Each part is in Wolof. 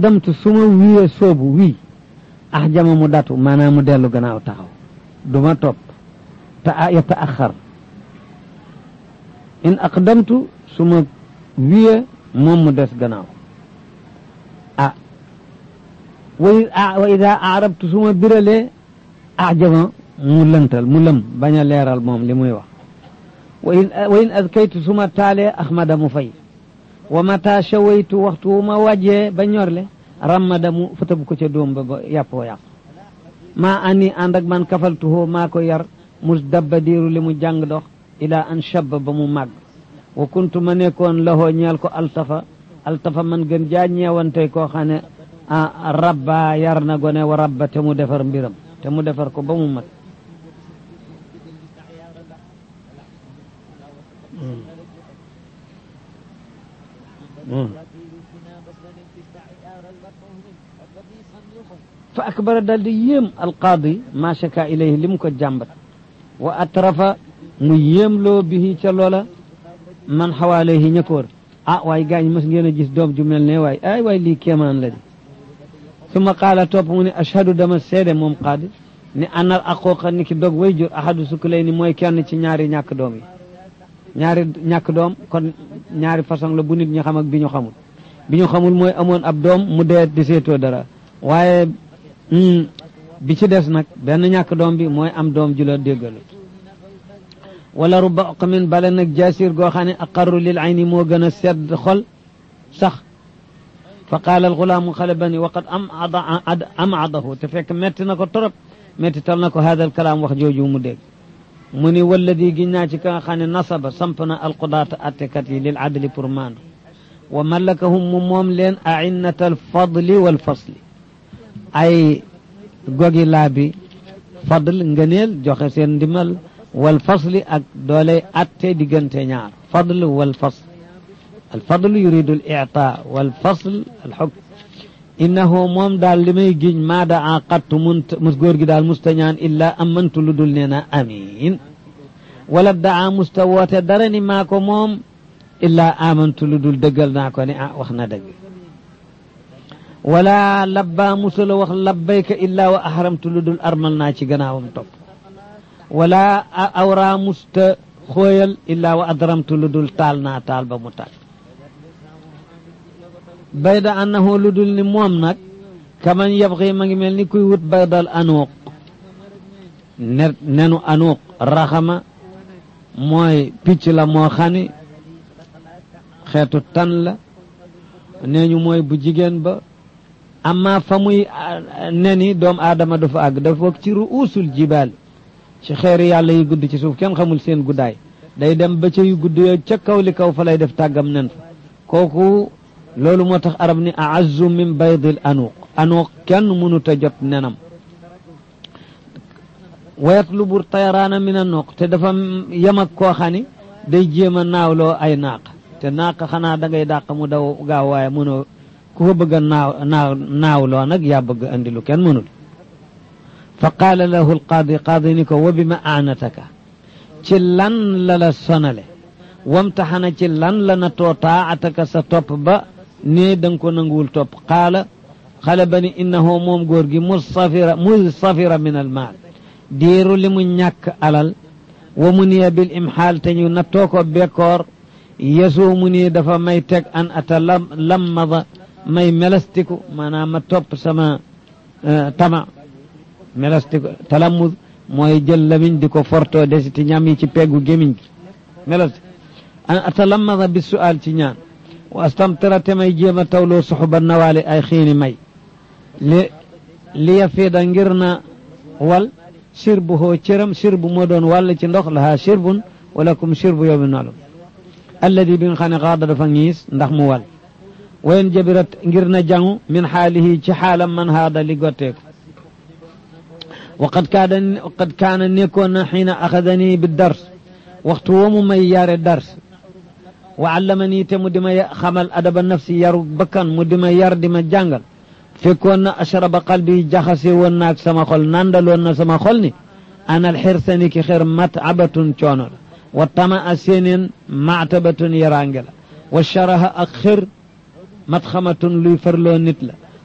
aqdamtu su ma wiye soobu wii ax jama mu datu maanaam mu dellu gannaaw taxaw du ma topp te yata axar in aqdamtu su ma wiye moom mu des gannaaw ah wa ida arabtu su ma biralee ajama mu lëntal mu lëm bañ a leeral moom li muy wax wa in wa in adkaytu su ma taalee ahmada mu fay wa mata shawaytu waxtu wu ma wàjjee ba ñorle rammada mu fëtab ko ca doom ba ba yàppoo yàpp maa ani ànd ak man kafaltuhoo maa ko yar mus dabba diiru li mu jàng dox ila an shabba ba mu màgg wa kuntu ma nekkoon lahoo ñeel ko altafa altafa man gën jaa ñeewante koo xam ne rabba yar na gone wa rabba te mu defar mbiram te mu defar ko ba mu mat fa akbara dal di yéem alqaadi ma shaka ilayhi li mu ko jàmbat wa atrafa mu yéemloo bihi ca loola man xawaalayhi ñëkkoor ah waay gaañ mas ngeen a gis doom ju mel ne waay ay waay lii kéemaan la di summa qaala topp mu ne ashhadu dama seede moom qaadi ni anal aquqa ni ki dog way jur ahadu sukkulay ni mooy kenn ci ñaari ñàkk doom yi ñaari ñàkk doom kon ñaari façon la bu nit ñi xam ak bi ñu xamul bi ñu xamul mooy amoon ab doom mu dee di seetoo dara waaye bi ci des nag benn ñàkk doom bi mooy am doom ju la déggalu wala ruba oqamin bale nag jasir goo xam ne aqarru lil ayni moo gën a sedd xol sax fa qaala alxulaamu xale ba ni waqad am am adahu te fekk metti na ko torop metti tal na ko hada alkalaam wax jooju mu dégg mu ni walladi giñ naa ci ka nga xam ne nasaba samp na alqudaata attekat yi lil adli pour maandu wa malakahum mu moom leen ainnata alfadli walfasli ay gogi laa bi fadl ngëneel joxe seen ndimal wal fasli ak doole atte diggante ñaar fadl wal fasl al fadl yuridu al i'ta wal fasl al hukm innahu moom daal li may giñ maa daa qattu mun mus góor gi daal musta ñaan illaa amantu lu dul nee na amiin wala daa musta woote dara ni maa ko moom illaa amantu lu dul dëggal naa ko ni ah wax na dëgg wala labba musula wax labbayka illaa wa ahramtu lu dul armal naa ci gannaawam topp wala awra musta xooyal illaa wa adramtu lu dul taal naa taal ba mu tàkk bayda annahu lu dul ni moom nag kaman yabxi ma ngi mel ni kuy wut baydal anuuq ne nenu anuuq raxama mooy picc la moo xani xeetu tan la nee ñu mooy bu jigéen ba amma fa muy neni doom aadama dafa àgg dafa bokk ci ruusul jibaal ci xeeri yàlla yi gudd ci suuf kenn xamul seen guddaay day dem ba ca yu gudd yo ca kaw li kaw fa lay def tàggam nen fa kooku loolu moo tax arab ni aazzu min baydil anuuq anuuq kenn mënut a jot nenam wayatlubu tayaraana min anuuq te dafa yem ak koo xam ni day jéem a naawloo ay naaq te naaq xanaa da ngay dàq mu daw gaaw waaye mënoo ku ko bëgg a naaw naaw naawloo nag yaa bëgg andi lu kenn mënul fa qaala lahu alqaadi qaadi ni ko wa bi ma aanataka ci lan la la sonale wamtaxana ci lan la na too taataka sa topp ba nee da nga ko nanguwul topp qaala xale ba ni innahu moom góor gi musafira musafira min al maal diiru li mu ñàkk alal wa mu niya bil imxaal te ñu nattoo ko bekkoor yesoo mu nii dafa may teg an ata lam lammada may melastiku maanaam ma topp sama tama melastiku talamud mooy jël lamiñ di ko fortoo desiti ñam yi ci peggu gémiñ gi melastik an atalamada bi sual ci ñaan wa astamtira te may jéem a tawloo suxuba nawaali ay xiini may li li yafiida ngir na wal sirbu hoo cëram sirbu moo doon wàll ci ndox lahaa sirbun walakum sirbu yowmi naalum alladi bi nga xam ne xaada dafa ngiis ndax mu wal wayen jabirat ngir na jangu min xaalihi ci xaalam man haada li gotteeku waqad kaana waqad kaana nekkoon na xiina axadanii bi dars waxtu woo mu may yare dars wa allamanii te mu di ma xamal adaba nafsi yaru bakkan mu di ma yar di ma jàngal fekkoon na ashraba qalbi jaxase woon naag sama xol nandaloon na sama xol ni anal xirsani ki xir matabatun coono la wa tama a séeneen matabatun yaraange la wa sharaha ak xir matxamatun luy farloo nit la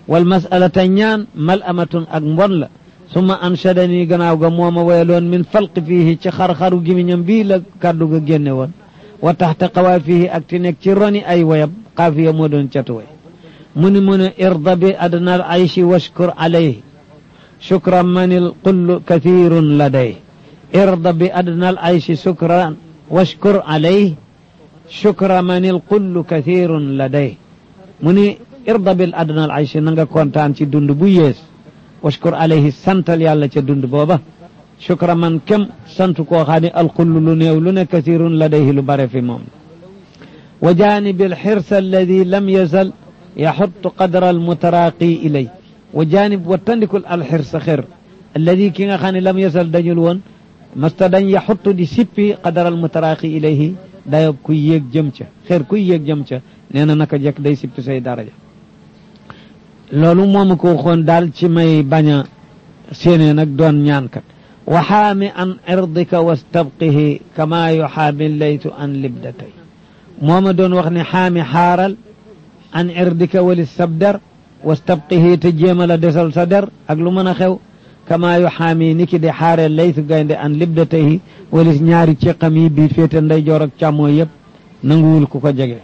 wal masalata ñaan mal amatun ak mbon la summa anshadani gannaaw ga mooma wayaloon min falqi fiihi ci xar-xaru gimiñam bii la kàddu ga génne woon wa taxta qawaa fiihi ak ti nekk ci roni ay wayab xaafiya moo doon catu way mu ni mu ne irda bi adna al ayshi washkur alayhi shukra man il qullu kathirun laday irda bi adna al ayshi shukran washkur alayhi shukra man il qullu kathirun laday mu ni irda bil adna al ayshi na nga kontaan ci dund bu yees washkur alayhi santal yàlla ca dund booba shukra man kem sant koo xam ne alqullu lu néew lu ne kathirun ladayhi lu bare fi moom wa janibi alxirs alladi lam yazal yaxutu qadra almutaraqi ilay wa janib wattandikul alxirsa xir alladi ki nga xam ne lam yazal dañul woon masta dañ yaxutu di sippi qadra almutaraqi ilayhi dayob kuy yéeg jëm ca xir kuy yéeg jëm ca nee na naka jekk day sippi say daraja loolu moomu ko waxoon daal ci may bañ a séenée nag doon ñaankat waxaami an irdika wastabqihi kama yuxaami laytu an libdatay mooma doon wax ne xaami xaaral an irdika wali sabdar wastabqihi te jéema la desal sa der ak lu mën a xew kama yuxaami ni ki di xaare laytu gaynde an libdatayhi walis ñaari ceqam yi bii féete ndeyjoor ak càmmooy yëpp nanguwul ku ko jege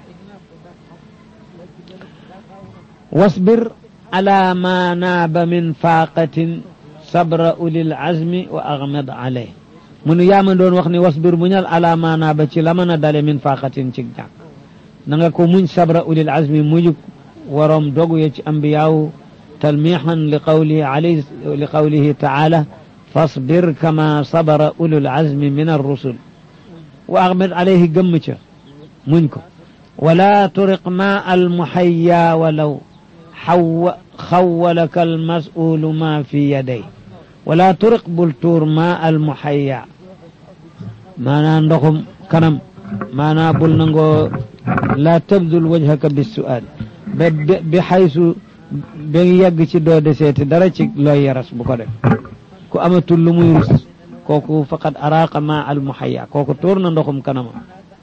wasbir ala ma naaba min faaqatin sabra ulil azmi wa agmad alay mu nu yaama doon wax ni wasbir muñal ala ma naaba ci la mën a dale min faaqatin ci jàkk na nga ko muñ sabra ulil azmi mujuk waroom dogu ye ci ambiyaawu talmixan li qawlihi alayhi li qawlihi taala fasbir kama sabara ulul azmi min arrusul wa agmad alayhi gëmm ca muñ ko wala turiq ma almuhayya walaw xaw xawalaka almasulu ma fi yaday wala turiq bul tuur ma almuhayya maanaa ndoxum kanam maanaa bul nangoo laa tabdul wajhaka bissual ba bi xaysu ba yegg ci doo deseeti dara ci looy yaras bu ko def ku amatul lu muy rus kooku faqad araqa ma almuhayya kooku tuur na ndoxum kanamam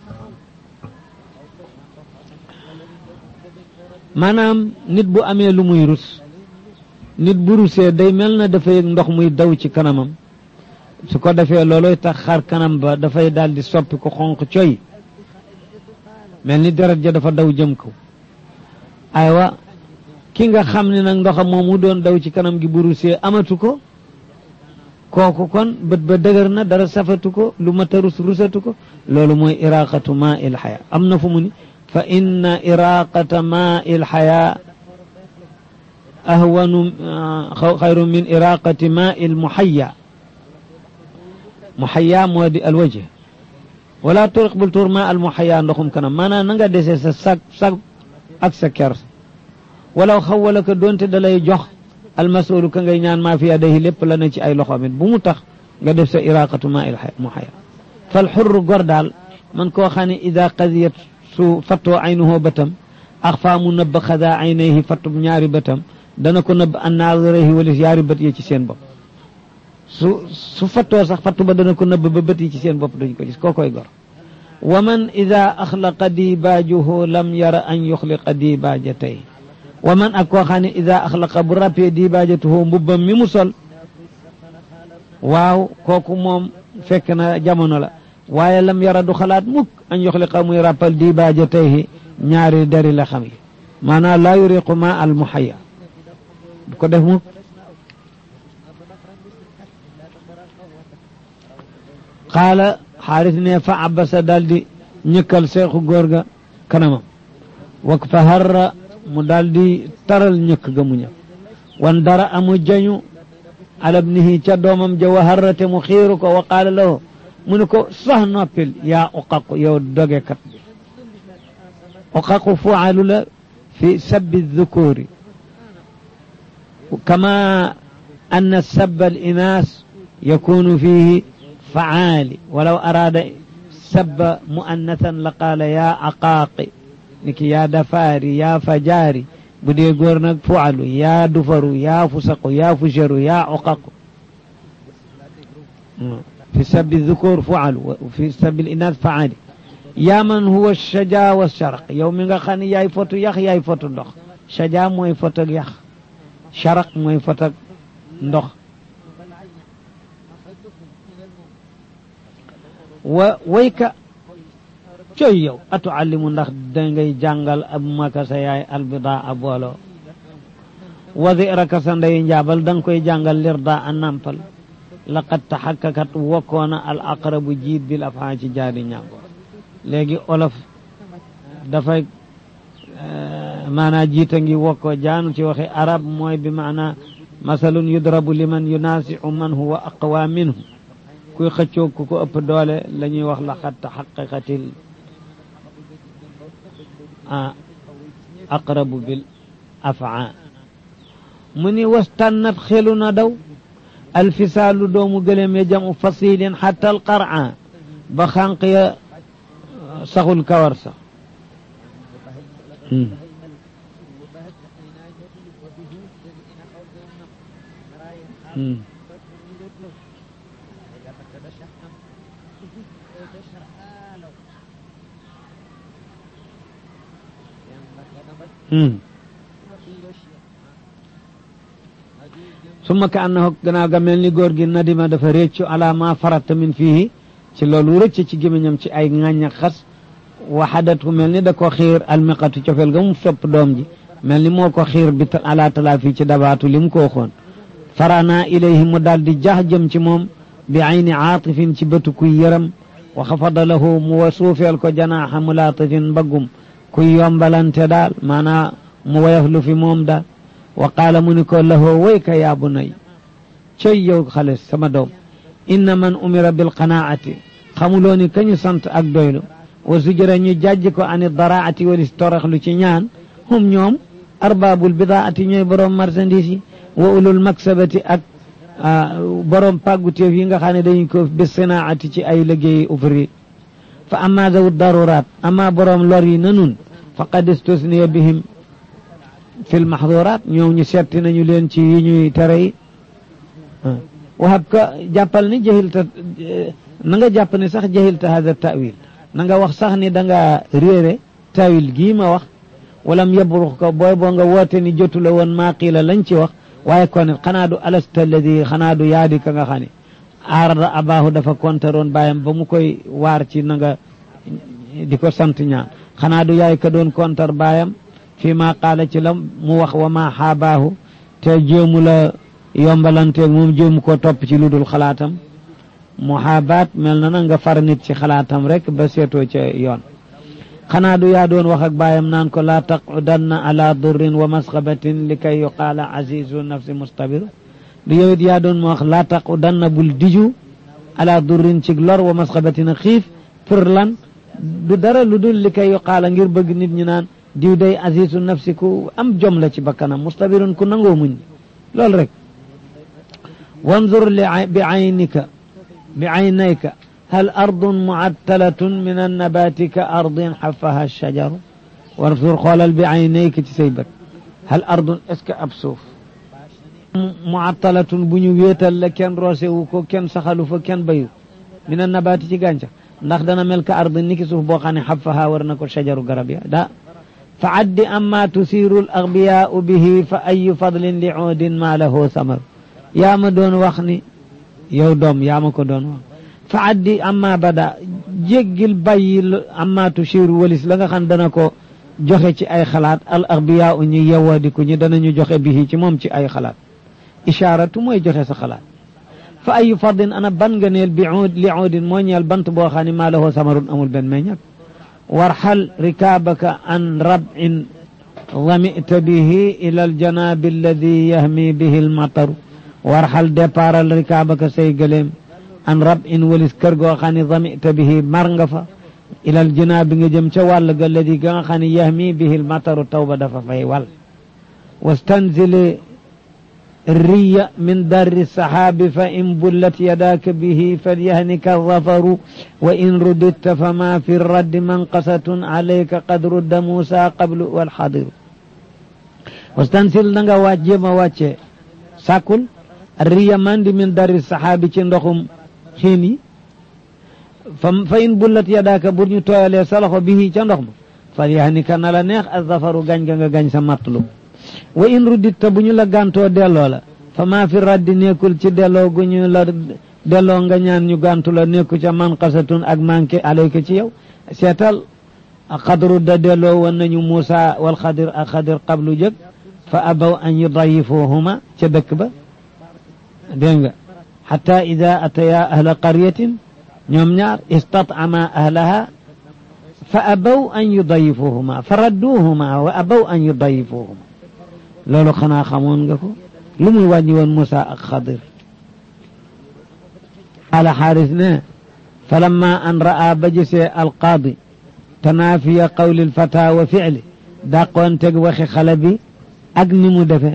maanaam nit bu amee lu muy rus nit bu rusee day mel na dafay ndox muy daw ci kanamam su ko defee looloy tax xar kanam ba dafay daal di soppi ko xonq coy mel ni deret ja dafa daw jëm kaw aywa ki nga xam ne nag ndoxam moom mu doon daw ci kanam gi bu rusee amatu ko kooku kon bët ba dëgër na dara safatu ko lu mat a rus rusatu ko loolu mooy iraqatu ma il xaya am na fu mu ni fa inna iraqata ma il xaya ahwanu xayru min iraqati ma il muhayya muhayya moo di alwajh wala turiq bul tuur ma al muhayya ndoxum kanam maanaam na nga desee sa sag sag ak sa kers walaw xawala ko doonte da lay jox almasulu ka ngay ñaan maa fi yadayhi lépp la ne ci ay loxoom it bu mu tax nga def sa iraqatu ma il muhayya fal xurru gor daal man koo xam ne ida qadiyat su fattoo aynuhoo bëtam axfaa mu nëbb xadaa aynayhi fattub ñaari bëtam dana ko nëbb an naazirayhi walis yaari bët yi ci seen bopp su su fattoo sax fattu ba dana ko nëbb ba bët yi ci seen bopp duñ ko gis koo koy gor wa man ida axlaqa dibaajuhu lam yara an yuxliqa dibaajatay wa man ak koo xam ne ida axlaqa bu rappee dibaajatuhu mbubbam mi mu sol waaw kooku moom fekk na jamono la waaye lam yara du xalaat mukk an yuxliqa muy rappal dibaajatayhi ñaari dari la xam yi maanaam laa yuriqu ma al muhayya du ko def mukk qaala xaaris ne fa abasa daldi ñëkkal seexu góor ga kanamam wak fa harra mu daldi taral ñëkk ga mu ñëkk wan dara amu jañu alabnihi ca doomam ja wa harrate mu xiiru ko wa qaala lahu mu ne ko sax noppil yaa uqaqu yow dogekat bi uqaqu fualu la fi sabbi dhukuri kama anna sabba al inaas yakunu fihi faali walaw araada sabba muannathan la qaala yaa aqaaqi niki yaa dafaari yaa fajaari bu dee góor nag fualu yaa dufaru yaa fusaqu yaa fusharu yaa uqaqu fi sabbi dhukur fualu fi sabbi inaas faali yaa man huwa shaja wa sharq yow mi nga xam ne yaay fotu yax yaay fotu ndox shaja mooy fotu yax charaq mooy fotak ndox wa wayka coy yow atu allimu ndax dangay jàngal ab maka sa yaay albida a booloo wadi raka sa ndey njaabal danga koy jàngal lirda a nampal laqad taxakkakat wokkoona al aqrabu jiit bil afaa ci jaari ñaagoor léegi olof dafay maanaa jiita ngi wokkoo jaanu ci waxi arab mooy bi maanaa masalun yudrabu liman yunaasiu man huwa aqwa minhu kuy xëccoo ku ko ëpp doole la ñuy wax laqad taxaqaqatil aqrabu bil afaa mu ni wastannat xelu na daw alfisaalu doomu gëléem ya jamu fasilin xatta alqara ba xànq ya saxul kawar sax summa ka annahu gannaaw ga mel ni góor gi nadima dafa réccu ala ma farata min fii ci loolu rëcc ci gémmiñam ci ay ŋàññ ak xas waxadatu mel ni da ko xiir almiqatu cofeel ga mu sopp doom ji mel ni moo ko xiir bi ala talaa fii ci dabaatu li mu ko waxoon farana ilayhi mu daal di jax jëm ci moom bi ayni aatifin ci bëtu kuy yëram wa xafada lahu mu wa suufeel ko janaaxa mulaatifin mbaggum kuy yombalante daal maanaa mu woyof lu fi moom daal wa qaala mu ni ko lahoo wayka yaa bunay cey yow xale sama doom inna man umira bil qanaati xamuloo ni kañu sant ak doylu wa sujëra ñu jàjj ko ani daraati walis toroxlu ci ñaan hum ñoom arbaabul bidaati ñooy borom marchandise yi wa ulul maksabati ak borom pàgguteef yi nga xam ne dañu ko bis sinaati ci ay liggéeyi ouvrier fa amma zawu daruraat amma borom lor yi na nun faqad istusniya bihim fil maxduraat ñoom ñu setti nañu leen ci yi ñuy tere yi waxab ka jàppal ni jahilta na nga jàpp ne sax jahilta hada tawil na nga wax sax ni da nga réere tawil gii ma wax walam yabrux ko booy boo nga woote ni jotu la woon maa qiila lañ ci wax waaye kon xanaa du alasta alladi xanaa du yaadi ka nga xam ne aarada abaahu dafa kontaroon bàyyam ba mu koy waar ci na nga di ko sant ñaan xanaa du yaay ka doon kontar baayam fii ma qaala ci la mu wax wa ma xaabaahu te jéemu la yombalanteeg moom jéemu ko topp ci lu dul xalaatam muhaabaat mel na na nga far nit ci xalaatam rek ba seetoo ca yoon xanaa du yaa doon wax ak baayam naan ko laa taqudanna ala durrin wa masxabatin li kay yuqaala azizu nafsi mustabiru du yow it yaa doon ma wax laa taqudanna bul diju ala durrin ci lor wa masxabatin a xiif pour lan du dara lu dul li kay yuqaala ngir bëgg nit ñi naan diw day azizu nafsi ku am jom la ci bakkanam mustabirun ku nangoo muñ loolu rek wanzur li bi aynika bi aynayka hal ardun muattalatun min annabati ka ardin xafaha shajaru wanzur xoolal bi aynayka ci say bët hal ardun est ce que ab suuf muattalatun bu ñu wéetal la kenn roosewu ko kenn saxalu fa kenn bayu min annabati ci gàncax ndax dana mel ka ardin niki suuf boo xam ne xafaha war na ko shajaru garab ya daa fa addi amma tusiru al agbiyaau bihi fa ayu fadlin li uudin ma lahu samar yaa ma doon wax ni yow doom yaa ma ko doon wax fa addi amma bada jéggil bàyyi amma tusiru walis la nga xam dana ko joxe ci ay xalaat al agbiyaau ñi yewadiku ñi danañu joxe bihi ci moom ci ay xalaat ishaaratu mooy joxe sa xalaat fa ayu fadlin ana ban nga neel bi uud li uudin moo ñeel bant boo xam ne ma lahu samarun amul benn meññat وارحل ركابك عن ربع ظمئت به إلى الجناب الذي يهمي به المطر وارحل دبار ركابك سيقلم عن ربع ولس كرغو خاني ظمئت به مرنغفا إلى الجناب نجم شوال الذي خاني يهمي به المطر توبة دفا فيوال واستنزل الري من در السحاب فإن بلت يداك به فليهنك الظفر وإن رددت فما في الرد منقصة عليك قد رد موسى قبل والحاضر واستنزل نغا واجب واجه ساكل الري من من در السحاب چندخم خيني فإن بلت يداك برني توالي صلح به چندخم فليهنك نلا نيخ الظفر غنغ غنغ سمطلب wa in ruditta bu ñu la gàntoo delloo la fa maa fi raddi nekkul ci delloo gu ñu la delloo nga ñaan ñu gàntu la nekku ca man qasatun ak manqué alayka ci yow seetal xadru da delloo woon nañu Muusa wal xadir ak xadir qablu jëg fa abaw an yudayifuhuma ca dëkk ba dégg nga xata ida ataya ahla qaryatin ñoom ñaar istat'ama ahlaha fa abaw an yudayifuhuma fa radduhuma wa abaw an yudayifuhuma loolu xanaa xamoon nga ko lu muy wàññi woon Muusa ak xadir qaala xaaris ne falamma an ra'a ba gisee alqaadi tanaafiya qawli lfata wa ficli dàqoon teg waxi xale bi ak ni mu defee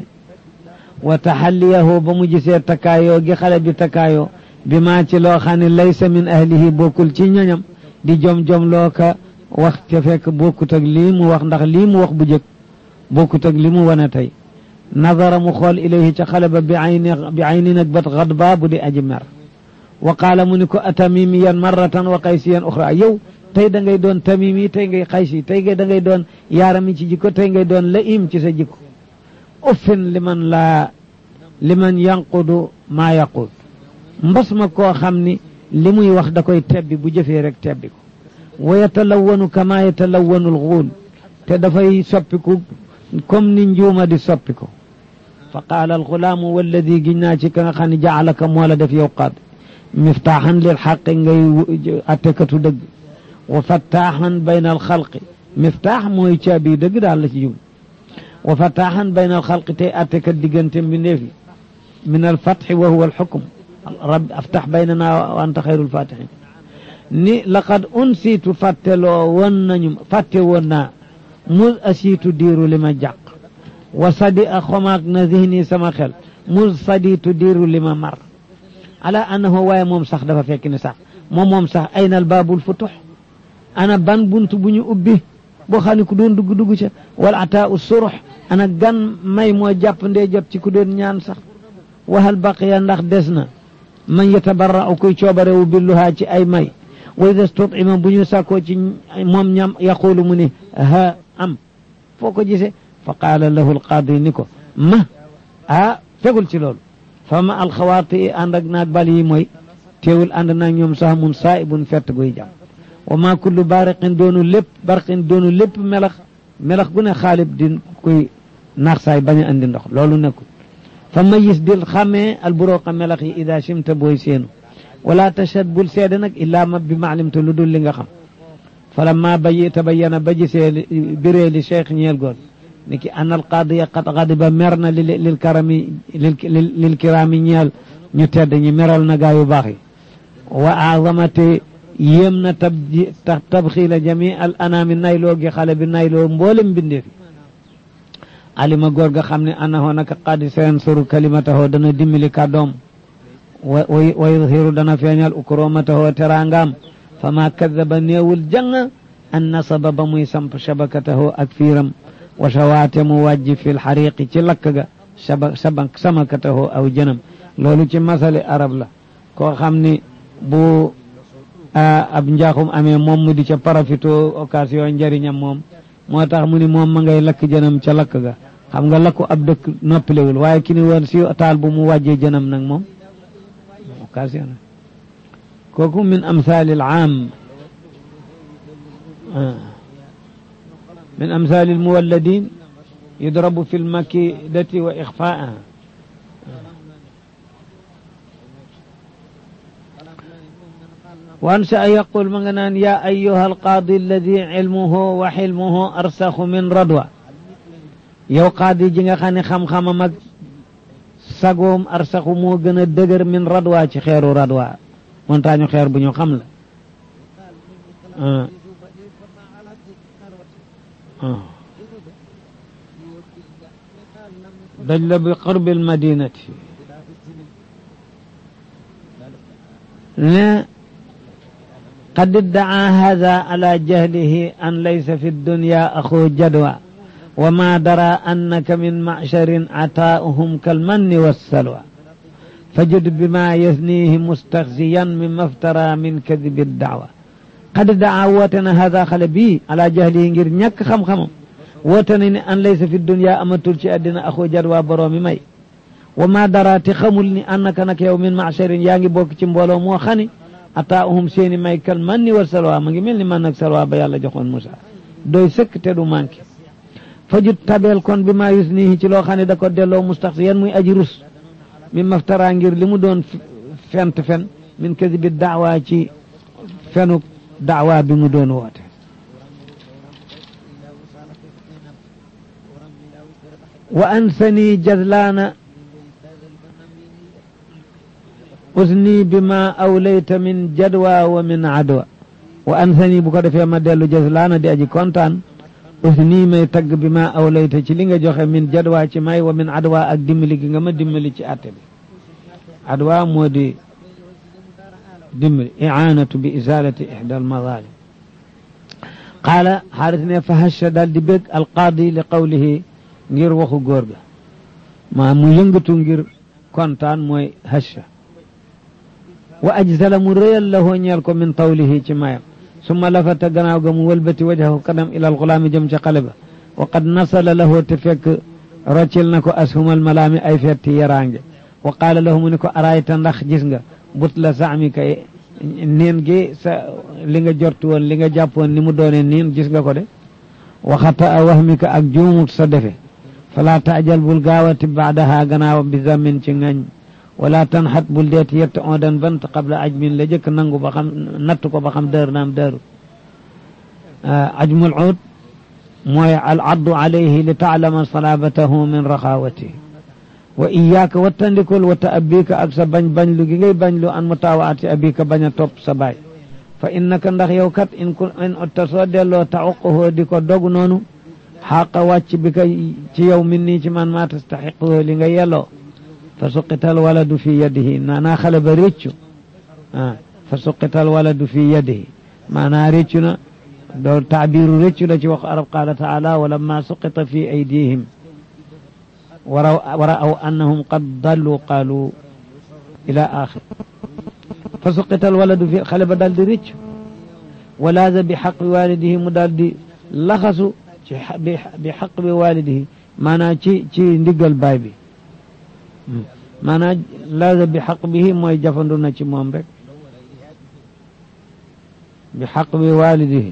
wa taxalliyahu ba mu gisee takkaayoo gi xale bi takkaayoo bi maa ci loo xam ne laysa min ahlihi bokkul ci ñoñam di jom-jom loo ka wax ca fekk bokkut ak lii mu wax ndax lii mu wax bu jëkk bokkut ak li mu wane tey nadara mu xool ilayhi ca xale ba bi ayni bi ayni nag bat xadba bu di aji mer wa qaala mu ni ko atamimiyan marratan wa qaysiyan uxra yow tey da ngay doon tamimi tey ngay xaysi tey ngay da ngay doon yaarami ci jikko tey ngay doon laim ci sa jikko uffin liman laa liman yanqudu maa yaqul mbas ma koo xam ni li muy wax da koy tebbi bu jëfee rek tebbi ko wa yatalawanu kama yatalawanu alxuul te dafay soppiku comme ni njuuma di soppi ko fa qaala alxulaamu walladi giñ naa ci ka nga xam ne jaalaka moo la def yow qaad miftaaxan lil xaqi ngay attekatu dëgg wa fattaaxan bayna alxalqi miftaax mooy caabi dëgg daal la ci jum wa fattaaxan bayna alxalqi tey attekat diggante mbindeef yi min alfatxi wa huwa alxukm rabbi aftax baynana wa anta xayrul fatixin ni laqad unsiitu fàtteloo woon nañu fàtte woon naa mus asiitu diiru li ma jàq wa sadi a xomaag na zihni sama xel mus sadiitu diiru li ma mar ala annahu waaye moom sax dafa fekk ni sax moom moom sax aynal baabul futux ana ban bunt bu ñu ubbi boo xam ne ku doon dugg dugg ca wala ataa u surux ana gan may moo jàpp ndee jot ci ku doon ñaan sax waxal baqiya ndax des na man yatabarra u kuy coobarewu billuhaa ci ay may wa ida stutima bu ñu sàkkoo ci moom ñam yaqulu mu ni ha am foo ko gisee fa qaala lahu alqaadi ni ko ma ah tegul ci loolu fa ma alxawaati ànd ak naag bal yi mooy teewul ànd naag ñoom sax mun saa'ibun fett guy jàmm wa ma kullu bariqin doonu lépp barqin doonu lépp melax melax gu ne xaalib di koy naax saay bañ a andi ndox loolu nekkul fa mayis dil xamee alburoqa melax yi ida simta booy seenu wala tashhad bul seede nag illaa ma bi maalimte lu dul li nga xam fala ma bayi tabayyana ba gisee biree li cheikh ñeel goor ni ki an alqaadiya qad gadiba mer na lil karami lil kiraami ñeel ñu tedd ñi meral na gaa yu baax yi wa azamate yéem na tab tabxiila jami al anaami nayloo gi xale bi nayloo mboolem mbindee fi alima góor ga xam ne annahu naka qad sayansuru kalimatahu dana dimbali kàddoom wa yudhiru dana feeñal ukromatahu teraangaam fa ma kadaba néewul jàng an nasaba ba muy samp shabakatahu ak fiiram wa shawaate mu wàjji fi lxariqi ci lakk ga saba saba samakatahu aw jënam loolu ci masali arab la koo xam ni bu ab njaaxum amee moom mu di ca profito occasion njëriñam moom moo tax mu ni moom ma ngay lakk jënam ca lakk ga xam nga lakku ab dëkk noppalewul waaye ki ni woon si taal bu mu wàjjee jënam nag moom occasion kooku min amthali al aam min amthali al muwalladin yudrabu fi lmakidati wa ixfaaha وانشا يقول مغنان يا ايها القاضي الذي علمه وحلمه ارسخ من ردوى yow qaadi ji nga xam ne xam-xamam ak sagoom arsaxu moo gën a dëgër min radwa ci xeeru radwa montagne xeer bu ñu xam la daj la bi qurbi almadinati ne قد ادعى هذا على جهله أن ليس في الدنيا أخو جدوى وما درى أنك من معشر عطاؤهم كالمن والسلوى فجد بما يثنيه مستخزيا مما افترى من كذب الدعوة قد دعا وتنا هذا خلبي على جهله غير ñak xam xamam woote na ni an laysa fi dunya amatul ci àddina axu jadwa boroomi may wa ma daraati xamul ni annaka nag yow min macharin yaa ngi bokk ci mbooloo moo xani ataahum seeni may kal man ni war salwa ma ngi mel ni man nag salwa ba yàlla joxoon Musa doy sëkk te du manqué fajut tabeel kon bi maa yus nii ci loo xam ne da ko delloo mustaxsiyan muy aji rus mi maftara ngir li mu doon fent fen min kasibi daawa ci fenuk daawa bi mu doon woote wa ansani jazlaana usni bi ma awlayta min jadwa wa min adwa wa ansani bu ko defee ma dellu jazlaana di aji kontaan usni may tagg bi ma awlayta ci li nga joxe min jadwa ci may wa min adwa ak dimbali gi nga ma dimbali ci atte bi adwa moo di dimbali i'anatu bi izalati ihda almadalim qaala xaaris ne fa hasha daal di bég alqaadi li qawlihi ngir waxu góor ga maa mu yëngatu ngir kontaan mooy hasha wa ajzala mu réyal lahoo ñeel ko min tawlihi ci mayam summa lafata gannaaw ga mu wëlbati wajahu kanam ila alxulaami jëm ca xale ba wa qad nasala lahoo te fekk roccil na ko ashumal malaami ay fetti yaraange wa qaala lahu mu ne ko arayta ndax gis nga but la saami kay niin gi sa li nga jortu woon li nga jàppoon ni mu doone niin gis nga ko de waxata a wahmika ak juumut sa defe fala taajal bul gaawati baadaha gannaaw bi zamin ci ngañ wala tanxat bul deeti yett odan bant qabla ajmin la jëkk nangu ba xam natt ko ba xam dër naam dëru ajmul uud mooy al addu alayhi li taalama salabatahu min raxawatihi wa iyaaka wattandikul wata abika ak sa bañ bañ lu gi ngay bañ lu an mutaawaati abika bañ a topp sa baay fa innaka ndax yow kat in ku in otta soo delloo tauqahoo di ko dog noonu xaqa wàcc bi ka ci yow min nii ci man maa tastaxiqoo li nga yelloo fa suqital waladu fi yadihi maanaa xale ba réccu ah fa suqital waladu fi yadihi maanaa réccu na doo taabiru réccu la ci wax arab qaala taala wa lamma suqita fi aydihim ورأوا أنهم قد ضلوا قالوا إلى آخر فسقط الولد في خلب دال دي ريتش ولاذ بحق والده مدال دي لخصوا بحق والده مانا تي تي نديغال باي بي مانا لاذ بحق به موي جافندو na ci moom rek بحق والده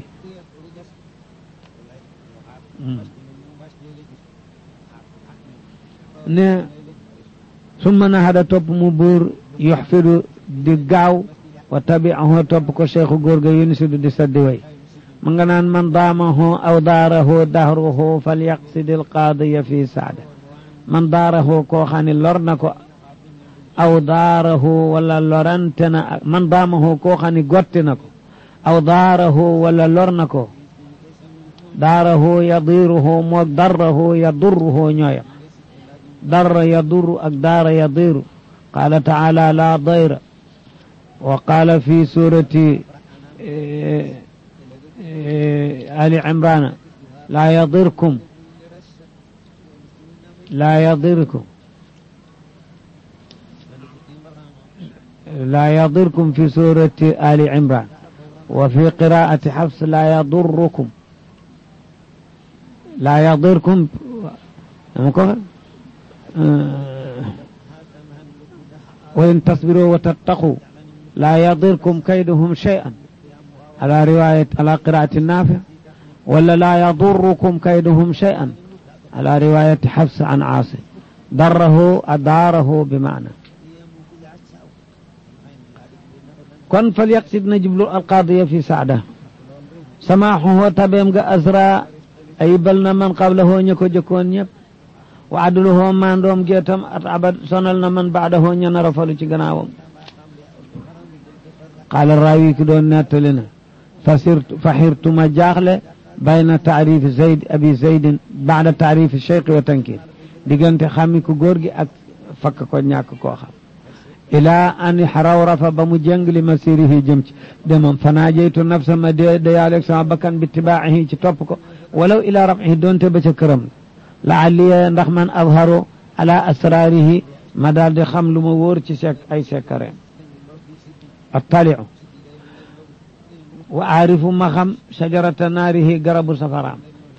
ne summa nahada topp mu buur yoxfidu di gaaw wa tabiahu topp ko cheikhu góor ga yunisidu di saddi way ma nga naan man daamahu aw daarahu dahruhu fal yaqsidi alqaadiya fi saada man daarahu koo xam ne lor na ko aw daarahu wala lorante na man daamahu koo xam ne gotti na ko aw daarahu wala lor na ko daarahu yadiruhu moog darrahu yadurruhu ñooyam ضر يضر أقدار يضير قال تعالى لا ضير وقال في سورة آل عمران لا يضركم لا يضركم لا يضركم في سورة آل عمران وفي قراءة حفص لا يضركم لا يضركم وإن تصبروا وتتقوا لا يضركم كيدهم شيئا على رواية على قراءة النافع ولا لا يضركم كيدهم شيئا على رواية حفص عن عاصم ضره أداره بمعنى كن فليقصد نجبل القاضية في سعده سماحه تبيم أزرى أي بلنا من قبله نيكو جكون يب wa adluhu mandoom geetam at abad sonal na man baadahu ña nar a falu ci gannaawam qaala raawi ki doon nettali na fasirtu faxirtu ma jaaxle bayna taarifi zayd abi zaydin baada taarifi cheikh wa tankir diggante xami ko góor gi ak fakk ko ñàkk koo xam ilaa an xarawrafa ba mu jëng li masirihi jëm ci demam fanaajeytu nafsa ma dee dayaaleeg sama bakkan bi tibaaxihi ci topp ko walaw ilaa rafihi doonte ba ca këram laalliya ndax man azharu ala asrarihi ma daal di xam lu ma wóor ci sek ay sekkareem attaliu wa aarifu ma xam shajarata naarihi garabu safaraam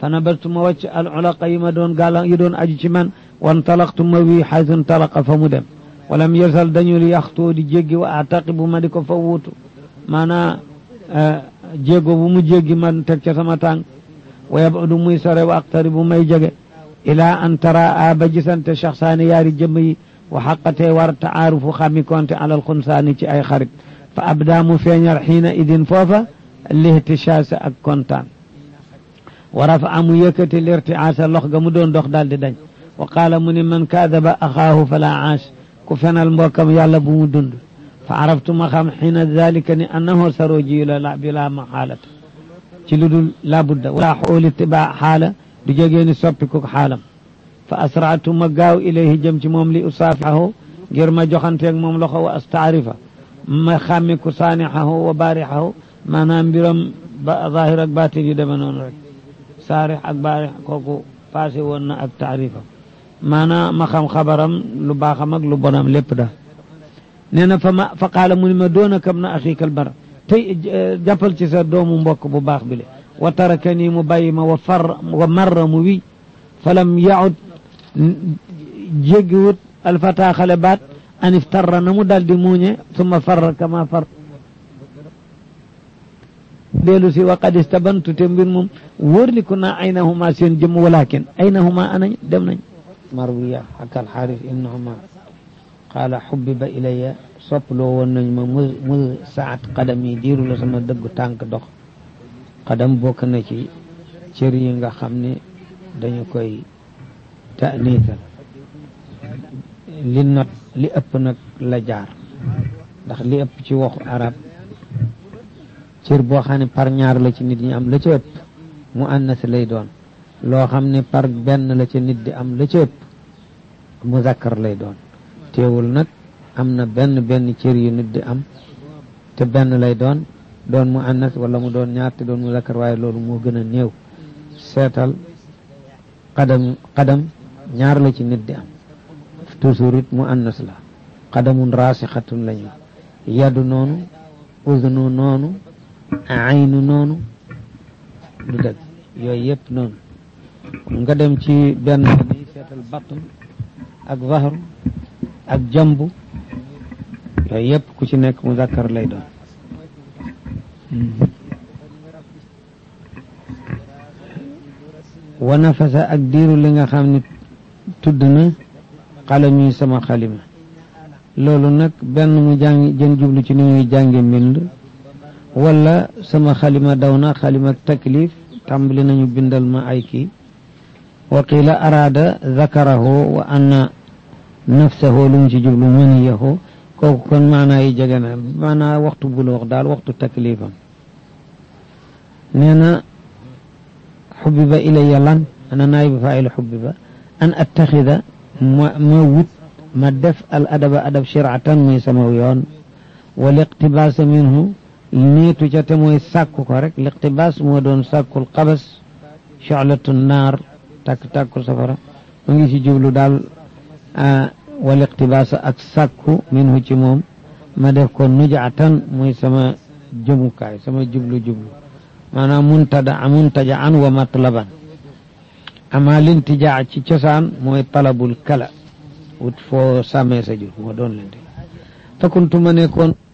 fa nabastu ma wàcc al ulaqa yi ma doon gaala yi doon aju ci man wan talaqtu ma wii xaysun talaqa fa mu dem walam yesal dañul yaxtoo di jéggi wa ataqibu ma di ko fa wuutu maanaa jéego bu mu jéggi man teg ca sama tànk wa yabadu muy sore wa aqtaribu may jege ilaa an tara a ba gisante shaxsaani yaari jëmm yi wa xaqatee war taarufu xami konte alal xunsaani ci ay xarit fa abdaa mu feeñal xiina idin foofa lihtichaasa ak kontaan wa rafa amu yëkkati lirtiaasa lox ga mu doon dox daal di dañ wa qaala mu ni man kaadaba axaahu fala aash ku fenal mbokkam yàlla bu mu dund fa araftu ma xam xiina dalika ni annahu saroji la la bila maxaalata ci lu dul labudda wala xooli tibaa xaala du jógee ni soppi ko xaalam fa asraatu ma gaaw ilayhi jëm ci moom li usaafihahu ngir ma joxanteeg moom loxo wa astaarifa ma xàmmi ku saanixahu wa baarixahu maanaam mbiram ba zahir ak baatin yu deme noonu rek saarix ak baarix kooku passé woon na ak taarifa maanaam ma xam xabaram lu baaxam ak lu bonam lépp da nee na fa ma fa qaala mu ni ma doona kam na axiikal bara tey jàppal ci sa doomu mbokk bu baax bi le wa taraka nii mu bàyyi ma wa far wa marra mu wi falam yaud jéggiwut alfata xale baat an iftarra na mu dal di muuñe summa farra kama far dellu si wa qad istabantu te mbir moom wóorliku naa aynahuma seen jëmm walakin aynahuma anañ dem nañ marwiya ak alxaaris ibnu umar qaala xubbiba ilaya soppaloo woon nañ ma mu mu saat qadam yi diiru la sama dëggu tànk dox qadam bokk na ci cër yi nga xam ne dañu koy taaniital li not li ëpp nag la jaar ndax li ëpp ci waxu arab cër boo xam ne par ñaar la ci nit ñi am la ca ëpp mu annas lay doon loo xam ne par benn la ca nit di am la ca ëpp mu zakkar lay doon teewul nag am na benn benn cër yu nit di am te benn lay doon doon mu annas wala mu doon ñaar te doon mu zakkar waaye loolu moo gën a néew seetal xadam xadam ñaar la ci nit di am toujours it mu annas la xadamun raasixatun lañu yadu noonu udnu noonu aynu noonu du dëgg yooyu yëpp noonu nga dem ci benn ni seetal batn ak zahru ak jambu yooyu yëpp ku ci nekk mu zakkar lay doon wa nafasa ak diiru li nga xam ne tudd na xalam yi sama xalima loolu nag benn mu jàng jën jublu ci ni muy jànge mbind wala sama xalima daw na xalima taklif tàmbali nañu bindal ma ay kii wa qila araada zakarahu wa anna nafsahu lu mu ci jublu maniyahu kooku kon maanaa yi jege na maanaa waxtu buloox daal waxtu taklifam nee na xubbiba ilayya lan ana naayibu faa'ilu xubbiba an attaxida ma ma wut ma def al adaba adab shiratan muy sama yoon wa liqtibaasa minhu niitu ca te mooy sàkku ko rek liqtibaas moo doon sàkkul xabas sholatu naar tàkk-tàkkul safara mu ngi ci jublu daal wa liqtibaasa ak sàkku minhu ci moom ma def ko nujaatan muy sama jëmukaay sama jublu-jublu maanaam muntada muntaja an wa matlaban ama lintijaa ci cosaan mooy talabul kala wut foo sàmmee sa jur moo doon lente fakuntu ma nekkoon